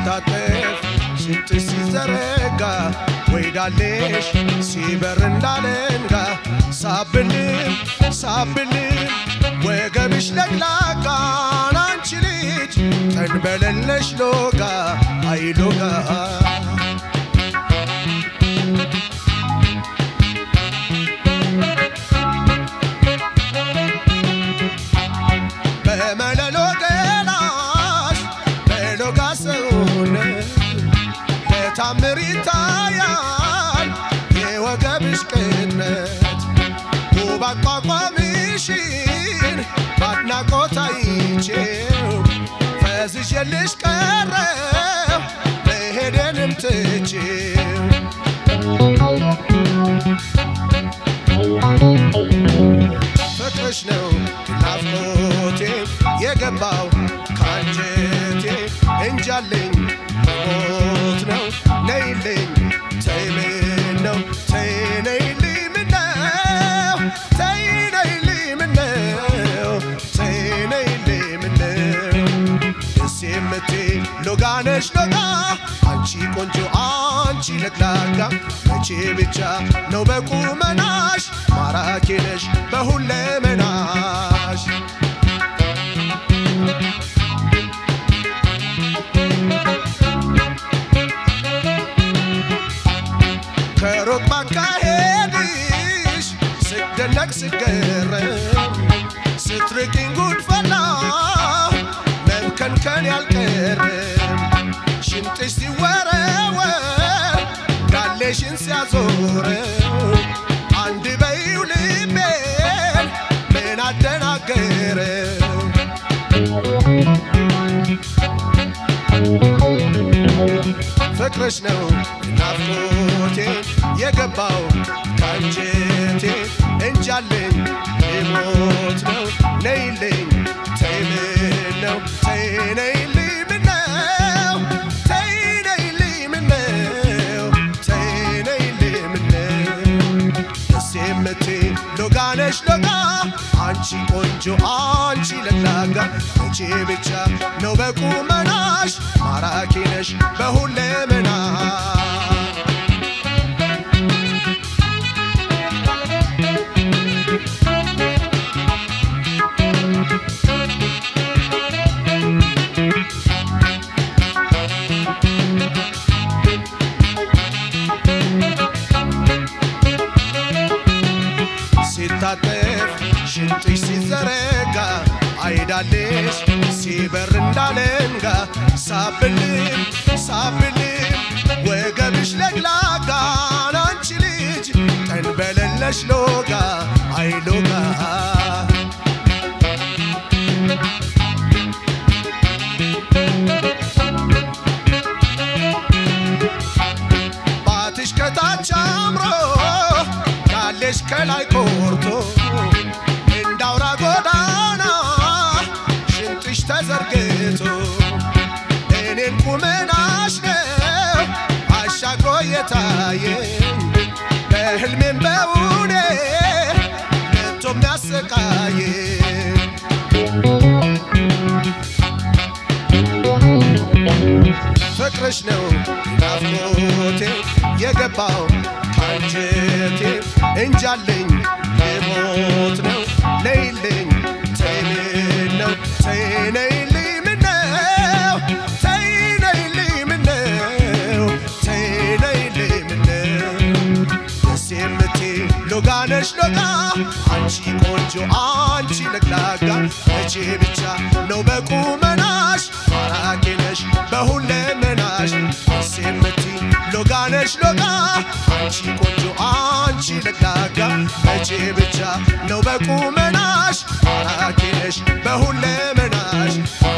ሲታጠፍ ሽንጥሽ ሲዘረጋ ወይዳሌሽ ሲበር እንዳለንጋ ሳብልም ሳብልም ወገብሽ ለግላጋን አንቺ ልጅ ተንበለለሽ ሎጋ አይሎጋ በመለሎ ገላሽ በሎጋ ሰውነት በታምር ይታያል የወገብሽ ቅጥነት ውብ አቋቋምሽን በአድናቆት አይቼው ፈዝዤልሽ ቀረው መሄዴንም ትቼው ፍቅርሽ ነው ናፍቆቴ የገባው ካንጀቴ እንጃለኝ ሞት ነው ነይልኝ ተይ ምን ነው ተይ ነይልኝ ምነው ተይ ነይልኝ ምነው ተይ ነይልኝ ምነው ደስ የምትይ ሎጋ ነሽ ሎጋ አንቺ ቆንጆ አንቺ ለግላጋ መቼ ብቻ ነው በቁመናሽ ማራኪ ነሽ በሁለመናሽ ከሩቅ ባካሄድሽ ስደነቅ ስገረም ስትርቂኝ ጉድፈላ መብከንከን ያልቀርም ሽንጥሽ ሲወረወር ጋሌሽን ሲያዞረው አንድ በይው ልቤን ምን አደናገረው ፍቅርሽ ነው ናፍቆቴ የገባው ካንጀቴ እንጃለኝ ሊሞት ነው ነይልኝ ተይ ምን ነው ተይ ነይልኝ ምነው ተይ ነይልኝ ምነው ተይ ነይልኝ ምነው ደስ የምትይ ሎጋ ነሽ ሎጋ አንቺ ቆንጆ አንቺ ለግላጋ መቼ ብቻ ነው በቁመናሽ ማራኪ ነሽ በሁለመና ሲታጠፍ ሽንጥሽ ሲዘረጋ አይዳሌሽ ሲበር እንዳለንጋ ሳብልም ሳብልም ወገብሽ ለግላጋ አንቺ ልጅ ተንበለለሽ ሎጋ አይሎጋ ባትሽ ከታች አምሮ ያለሽ ከላይ ኮርቶ እንዳውራ ጎዳና ሽንጥሽ ተዘርግቶ እኔን ቁመናሽ ነው አሻግሮ የታየኝ በህልሜም በውኔ መቶ የሚያሰቃየኝ ፍቅርሽ ነው ናፍቆቴ የገባው ካንጀቴ እንጃለኝ ልሞት ነው ነይልኝ ተይ ምን ነው ተይ ነይልኝ ምነው ተይ ነይልኝ ምነው ተይ ነይልኝ ምነው ደስ የምትይ ሎጋ ነሽ ሎጋ አንቺ ቆንጆ አንቺ ለግላጋ መቼ ብቻ ነው በቁመናሽ ማራኪ ነሽ በሁለመናሽ ደስ የምትይ ሎጋ ነሽ ሎጋ አንቺ ቆንጆ አንቺ ለግላጋ መቼ ብቻ ነው በቁመናሽ ማራኪ ነሽ በሁለመናሽ